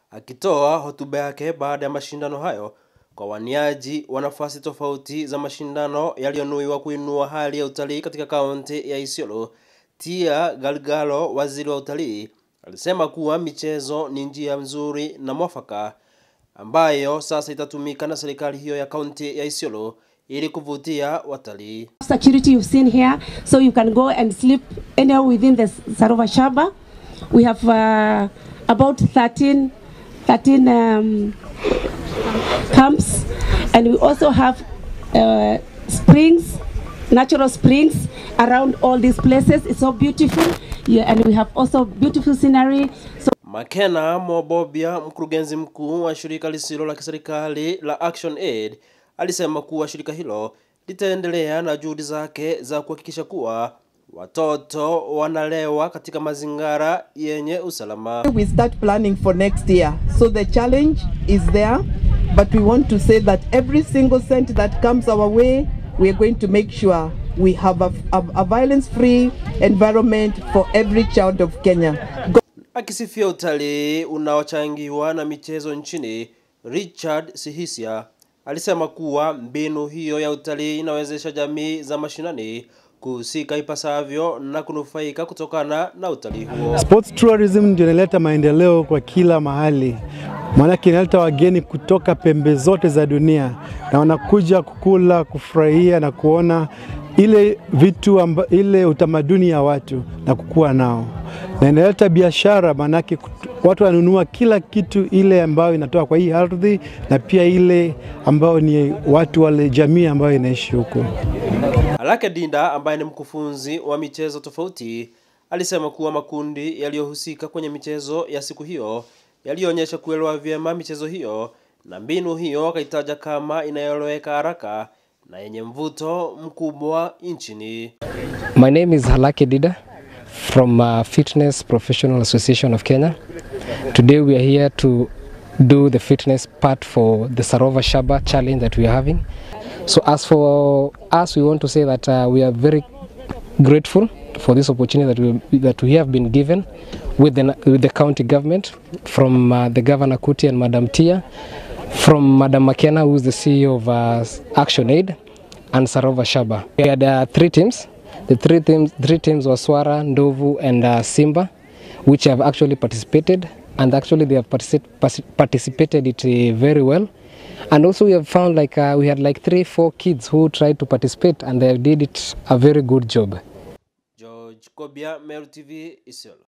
Akitoa hotuba yake baada ya mashindano hayo kwa waniaji wa nafasi tofauti za mashindano yaliyonuiwa kuinua hali ya utalii katika kaunti ya Isiolo, Tia Galgalo, waziri wa utalii, alisema kuwa michezo ni njia nzuri na mwafaka ambayo sasa itatumika na serikali hiyo ya kaunti ya Isiolo ili kuvutia watalii. security you've seen here so you can go and sleep anywhere within the Sarova Shaba. We have uh, about 13, 13 um, camps and we also have uh, springs, natural springs around all these places. It's so beautiful yeah, and we have also beautiful scenery. So Makena Mobobia, mkurugenzi mkuu wa shirika lisilo la kiserikali la Action Aid, alisema kuwa shirika hilo litaendelea na juhudi zake za kuhakikisha kuwa watoto wanalewa katika mazingira yenye usalama. we start planning for next year. So the challenge is there, but we want to say that every single cent that comes our way, we are going to make sure we have a, a, a violence-free environment for every child of Kenya. Akisifia utalii unaochangiwa na michezo nchini, Richard Sihisia alisema kuwa mbinu hiyo ya utalii inawezesha jamii za mashinani kuhusika ipasavyo na kunufaika kutokana na utalii huo. Sports tourism ndio inaleta maendeleo kwa kila mahali, maanake inaleta wageni kutoka pembe zote za dunia na wanakuja kukula, kufurahia na kuona ile vitu amba, ile utamaduni ya watu na kukua nao, na inaleta biashara, maanake kut- watu wanunua kila kitu ile ambayo inatoka kwa hii ardhi na pia ile ambayo ni watu wale jamii ambayo inaishi huko. Alake Dinda ambaye ni mkufunzi wa michezo tofauti alisema kuwa makundi yaliyohusika kwenye michezo ya siku hiyo yalionyesha kuelewa vyema michezo hiyo na mbinu hiyo akaitaja kama inayoeleweka haraka na yenye mvuto mkubwa nchini. My name is Halaki Dida from uh, Fitness Professional Association of Kenya. Today we are here to do the fitness part for the Sarova Shaba challenge that we are having. So as for us, we want to say that uh, we are very grateful for this opportunity that we, that we have been given with the, with the county government from uh, the Governor Kuti and Madam Tia, from Madam McKenna, who is the CEO of uh, Action Aid, and Sarova Shaba. We had uh, three teams. The three teams, three teams were Swara, Ndovu, and uh, Simba, which have actually participated, and actually they have partici- partic- participated it uh, very well. And also we have found like uh, we had like three, four kids who tried to participate, and they did it a very good job. George Kobia, Meru TV, Isiolo.